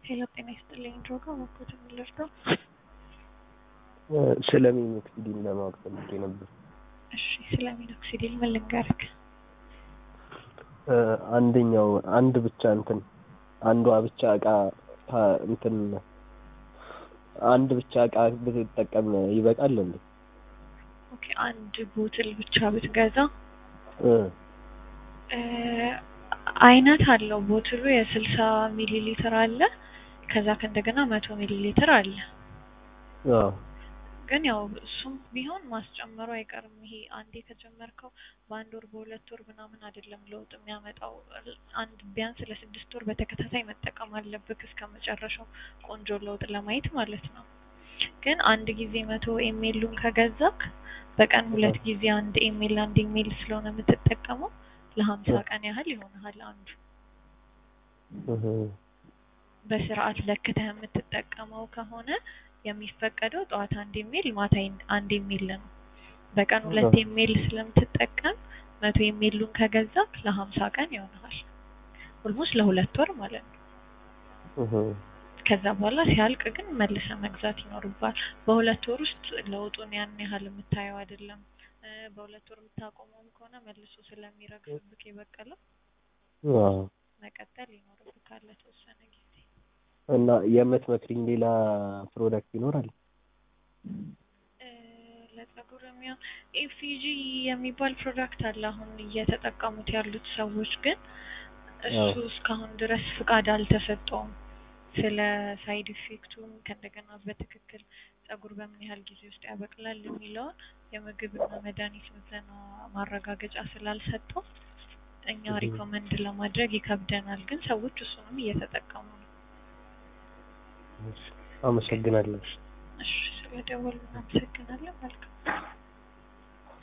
ሄሎ ጤና ይስጥልኝ ድሮጋ መኮት የምልርዳው ስለ ሚኖክሲዲን ለማወቅ ፈልጌ ነበር። እሺ ስለ ሚኖክሲዲል ምን ልንገርክ? አንደኛው አንድ ብቻ እንትን አንዷ ብቻ እቃ ታ- እንትን አንድ ብቻ እቃ ብትጠቀም ይበቃል እንዴ? ኦኬ አንድ ቦትል ብቻ ብትገዛ እ እ አይነት አለው ቦትሉ የስልሳ ሚሊ ሊትር አለ ከዛ ከእንደገና መቶ ሚሊ ሊትር አለ አዎ ግን ያው እሱም ቢሆን ማስጨመሩ አይቀርም። ይሄ አንዴ ከጀመርከው በአንድ ወር በሁለት ወር ምናምን አይደለም ለውጥ የሚያመጣው። አንድ ቢያንስ ለስድስት ወር በተከታታይ መጠቀም አለብክ እስከ መጨረሻው ቆንጆ ለውጥ ለማየት ማለት ነው። ግን አንድ ጊዜ መቶ ኤሜሉን ከገዛክ በቀን ሁለት ጊዜ አንድ ኤሜል አንድ ኤሜል ስለሆነ የምትጠቀመው ለሀምሳ ቀን ያህል ይሆንሃል አንዱ እህ በስርዓት ለክተህ የምትጠቀመው ከሆነ የሚፈቀደው ጠዋት አንድ ኢሜል ማታ አንድ ኢሜል ነው። በቀን ሁለት አዎ። ኢሜል ስለምትጠቀም መቶ ኢሜሉን ከገዛክ ለሀምሳ ቀን ይሆናል። ኦልሞስት ለሁለት ወር ማለት ነው። እህ ከዛ በኋላ ሲያልቅ ግን መልሰ መግዛት ይኖርባል። በሁለት ወር ውስጥ ለውጡን ያን ያህል የምታየው አይደለም። እ በሁለት ወር የምታቆመውም ከሆነ መልሶ ስለሚረግፍብክ የበቀለው አዎ መቀጠል ይኖርብካል ለተወሰነ ጊዜ። እና የምትመክሪኝ ሌላ ፕሮዳክት ይኖራል? እ ለፀጉር የሚሆን ኤፍጂ የሚባል ፕሮዳክት አለ አሁን እየተጠቀሙት ያሉት ሰዎች ግን እሱ አዎ። እስካሁን ድረስ ፍቃድ አልተሰጠውም። ስለ ሳይድ ኢፌክቱም ከእንደገና በትክክል ፀጉር በምን ያህል ጊዜ ውስጥ ያበቅላል የሚለውን የምግብና መድኃኒት ምዘና ማረጋገጫ ስላልሰጠው እኛ እህ ሪኮመንድ ለማድረግ ይከብደናል። ግን ሰዎች እሱንም እየተጠቀሙ ነው። አመሰግናለሁ። እሺ ስለደወሉ እናመሰግናለን። መልካም